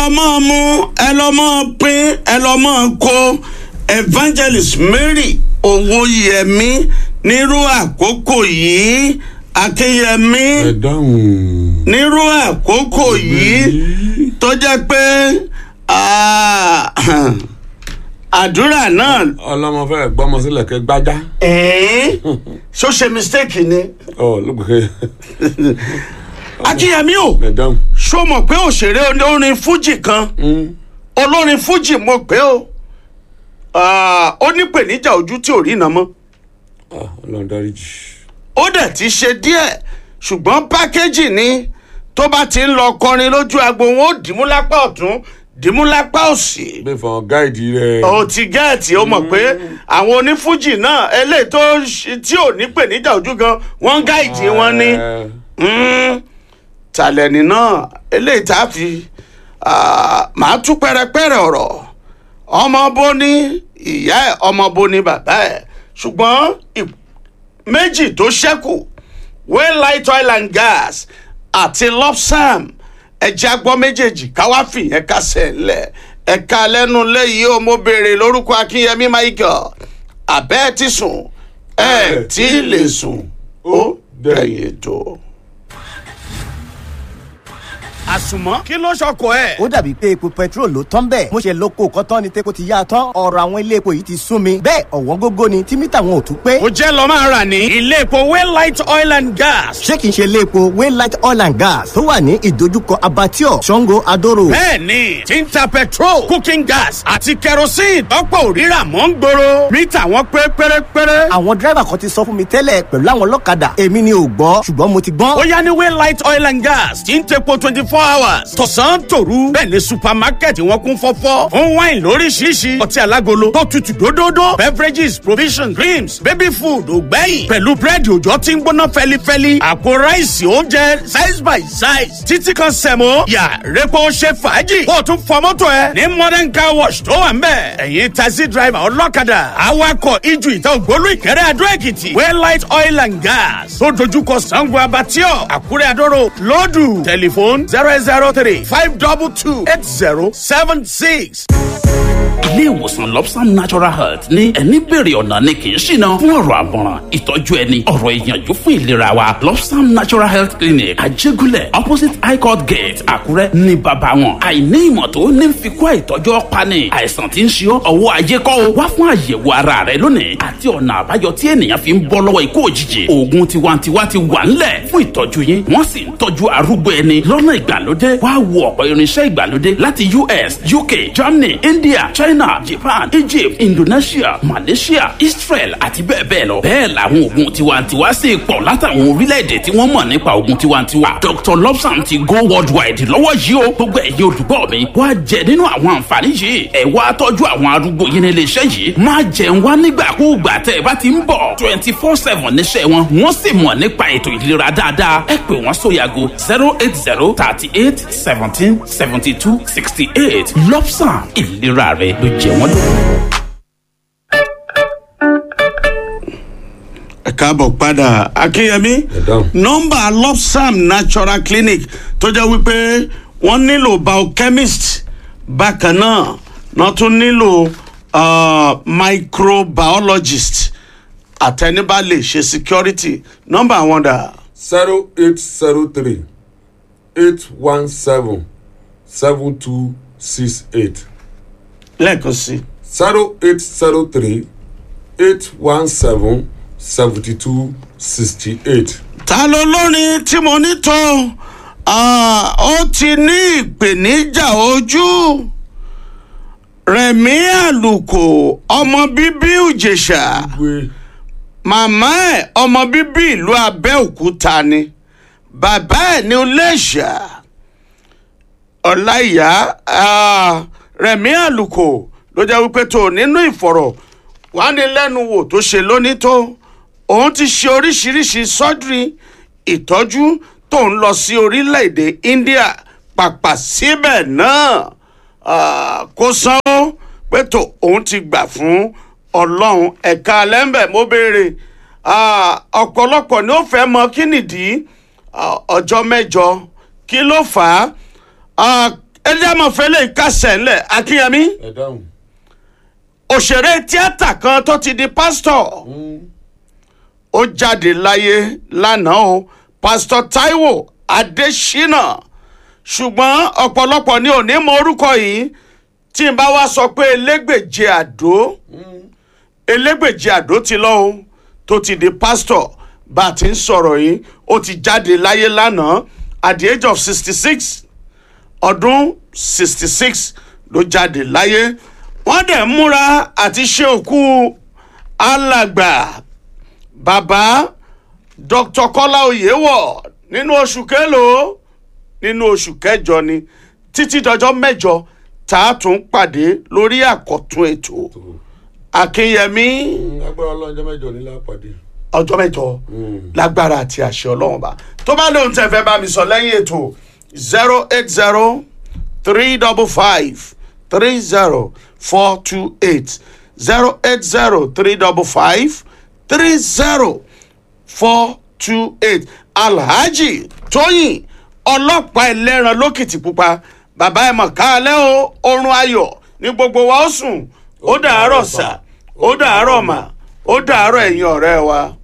lọ mọ́ mú ẹ lọ mọ́ pín ẹ lọ mọ́ kó evangelist mary owóyẹmí nírú àkókò yìí akínyẹmí ẹ dáhùn. nírú àkókò yìí tó jẹ́ pé ah, àdúrà náà ọlọmọ fẹrẹ gbọmọ sílẹ kẹ gbájá. ẹ̀ẹ́n ṣó ṣe mistake ni ọ lóògbé akínyẹmí o ẹ dáhùn. ṣó mọ̀ pé òṣèré olórin fújì kan olórin fújì mo pé o Ah, ó ní pèníjà ojú tí ò rí iná mọ́ Ah, ọlọrun dáríjì. ó dẹ̀ ti ṣe díẹ̀ ṣùgbọ́n pákéjì ni tó bá ti ń lọ kọrin lójú agbo wọn ó dìímú lápá ọ̀tún dìímú lápá òsì bí fọn gáìdì rẹ. ó ti gẹ́ẹ̀tì ó mọ̀ pé àwọn onífújì náà eléyìí tó ṣe- tí ò ní pèníjà ojú gan wọ́n gáìdì wọn ní Ẹ, Mm, tàlẹ́nì náà eléyìí tá a fi ah, màá tú pẹ́rẹpẹ́rẹ ọ̀rọ̀ ọmọ bó ní ìyá ẹ̀ ọmọ bó ní bàbá ẹ̀ ṣùgbọ́n ì- méjì tó ṣẹ́kù waylight oil and gas àti lopsam ẹ̀jẹ̀ agbọ́ méjèèjì káwá fìyẹn kásẹ̀ ńlẹ̀ ẹ̀ka lẹ́nu lẹ́yìí ó mo béèrè lórúkọ akínyẹmí michael àbẹ́ ẹ̀ ti sùn ẹ̀ tí ì lè sùn ó dẹ̀yìn tó àsùnmọ́ kí ló ṣọkọ ẹ̀. ó dàbí pé epo petrol ló tán bẹ́ẹ̀ mo ṣe lóko kọ́tán ni tepo ti yá a tán ọ̀rọ̀ àwọn ilé epo yìí ti sún mi bẹ́ẹ̀ ọ̀wọ́n gógó ni tí mítà wọn ò tún pé ó jẹ́ lọ́ máa rà ní ilé epo waylight oil and gas. ṣé kìí ṣe ilé epo waylight oil and gas tó wà ní ìdojúkọ abattoir sango adoro bẹ́ẹ̀ni tí ń ta petrol cooking gas àti kerosene tọ́pọ̀ òrírà mọ́ ń gbòòrò mítà wọn pé pérépéré. àwọn dírẹ́bà kan ti sọ fún mi tẹ́lẹ̀ pẹ̀lú àwọn ọlọ́kadà èmi ni ò gbọ́ ṣùgbọ́n mo ti gbọ́n ó yá ní waylight oil and gas tí ń tepo twenty four hours tọ̀sán tòru bẹ́ẹ̀ ni supermarket wọn kún fọ́fọ́ fún wine lóríṣiríṣi ọtí alágolo tó tutù dódódó beverages provisions creams baby food ògbẹ́yìn pẹ̀lú búrẹ́dì òjò tí ń gbóná fẹ́lifẹ́li àpò ráìsì oúnjẹ size by size títí kan sẹ̀mó yà repo ṣe fàájì kó o tún fọ mọ́tò ẹ ní modern car wash tó wà ń bẹ̀ ẹ̀yin taxi driver ọlọ́kadà awakọ̀ ijù ìta ògbólú ìkẹrẹ́ adó èkìtì waylight oil and gas tó dojúkọ sango abatio àkúrẹ́ adóró lọ́dù tẹlifóònù zero eight zero three five double two eight zero seven six. ilé ìwòsàn lobsam natural health ní ẹni bèrè ọ̀nà ni kì í ṣìnà fún ọ̀rọ̀ àmọ̀ràn ìtọ́jú ẹni ọ̀rọ̀ ìyànjú fún ìlera wa lobsam natural health clinic àjẹgúnlẹ̀ opposite high court gate àkúrẹ́ ní bàbá wọn àìní ìmọ̀ tó ní fi kó àìtọ́jú ọ̀pani àìsàn tí ń ṣe ọ́ ọwọ́ ayé kọ́ o wá fún àyẹ̀wò ara rẹ lónìí àti ọ̀nà àbáyọ tí ènìyàn fi ń bọ́ lọ́wọ́ ikú òjijì oògùn tiwantiwa ti wà ńlẹ̀ fún ìtọ́jú yín wọ́n sì ń tọ́jú arúgbó ẹni lọ́nà ìgbàlódé wá wo ọ̀pọ̀ irinṣẹ́ ìgbàlódé láti us uk germany india china japan egypt indonesia malaysia israel àti bẹ́ẹ̀ bẹ́ẹ̀ lọ. bẹ́ẹ̀ làwọn oògùn tiwantiwa sì pọ̀ látàwọn orílẹ̀-èdè tí wọ́n mọ̀ nípa oògùn tiwantiwa. dr lobsam ti go worldwide lọ́wọ́ yìí o gbogbo ẹ̀yin olùgbọ́ mi wá jẹ nínú àwọn àǹfààní yìí ẹ̀ wá tọ́jú àwọn arúgbó yín nílé iṣẹ́ yìí má jẹun wá nígbàkúùgbà tẹ́ ẹ bá ti ń bọ̀ twenty four seven níṣẹ́ wọn wọ́n sì mọ̀ nípa ètò ìlera dáadáa ẹ pè wọ́n sóyàgò zero eight zero thirty eight seventeen seventy two sixty eight lobsam ìlera rẹ ló jẹ wọ́n lógún. ẹ káàbọ̀ padà akínyẹmí dáhùn. nọ́mbà lopsam natural clinic tó jẹ́ wípé wọ́n nílò biochemist bákan náà wọ́n tún nílò uh, microbiologist àtẹnibà lè ṣe security nọ́mbà wọn dà zero eight zero three eight one seven seven two six eight lẹ́ẹ̀kan sí i. zero eight zero three eight one seven seventy two sixty eight. ta ló lórin tí mo ní tó Ah, ó ti ní ìpèníjà ojú rẹ̀mí àlùkò ọmọ bíbí ìjẹ̀ṣà gbé màmá ẹ̀ ọmọ bíbí ìlú abẹ́òkúta ni bàbá ẹ̀ ní iléṣà ọláìyá ah, rẹ̀mí àlùkò ló jẹ́ wípé tó nínú ìfọ̀rọ̀ wánilẹ́nuwò tó ṣe lónìí tó òun ti ṣe oríṣiríṣi sọ́dúrì ìtọ́jú tó ń lọ sí orílẹ̀-èdè india pàpà síbẹ̀ náà ah, kó sanwó pé tó òun ti gbà fún ọlọ́run ẹ̀ka lẹ́ńbẹ̀ mo béèrè ah, ọ̀pọ̀lọpọ̀ ni ó fẹ́ mọ kí nìdí ah, ọjọ́ mẹ́jọ kí ló fà á Ah, ẹ jẹ́ mọ̀ fẹ́lẹ́ kásẹ̀ ńlẹ̀ akínyẹmí ẹ dáhùn. òṣèré tíátà kan tó ti di pásítọ̀ ó jáde láyé lánàá o pásítọ̀ taiwo adésínà ṣùgbọ́n ọ̀pọ̀lọpọ̀ ni ò ní mọ orúkọ yìí tí n bá wá sọ pé elégbèje àdó elégbèje àdó ti lọ o tó ti di pásítọ̀ bá a ti ń sọ̀rọ̀ yìí ó ti jáde láyé lánàá at the age of sixty six ọdún sixty six ló jáde láyé wọ́n dẹ̀ ń múra àti ṣe òkú alàgbà bàbá dr kọ́lá oyèwọ̀ nínú oṣù kélòó nínú oṣù kẹjọ ni títí dọjọ́ mẹ́jọ tá a tún pàdé lórí àkọ́tún ètò akínyẹmí agbára ọlọ́njọ́ mẹ́jọ ní lápàdé. ọjọ́ mẹ́jọ lágbára àti àṣẹ ọlọ́run bá tó bá lóun tẹ̀ fẹ́ bá mi sọ lẹ́yìn ètò zero eight zero three double five three zero four two eight zero eight zero three double five three zero four two eight alhaji tóyìn ọlọ́pàá ẹlẹ́ran lókìtì pupa bàbá ẹ̀ mọ̀ káalẹ́ o oorun ayọ̀ ní gbogbo wa ó sùn ó dàárọ̀ sà ó dàárọ̀ mà ó dàárọ̀ ẹ̀yin ọ̀rẹ́ wa.